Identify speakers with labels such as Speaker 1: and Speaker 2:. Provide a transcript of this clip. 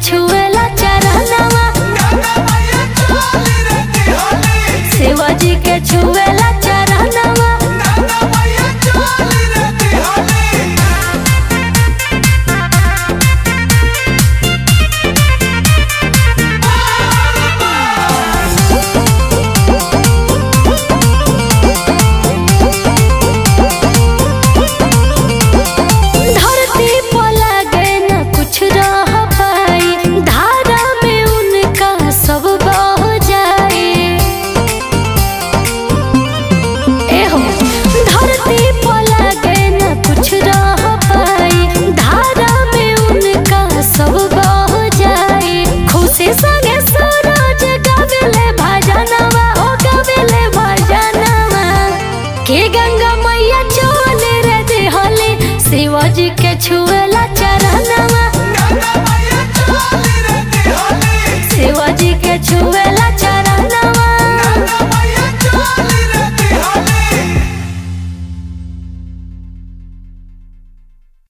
Speaker 1: छुएला चरणवा शिवाजी के छुएला चरणवा धरती पर लगे न कुछ रह पाई धारा में उनका सब बह जाए एहो धरती पर लगे न कुछ रह पाई धारा में उनका सब बह जाए खुशी संगे सूरज गावेले भजनवा हो गावेले भजनवा के गंगा मैया चोले रे देहले शिवाजी के छुएला चरणवा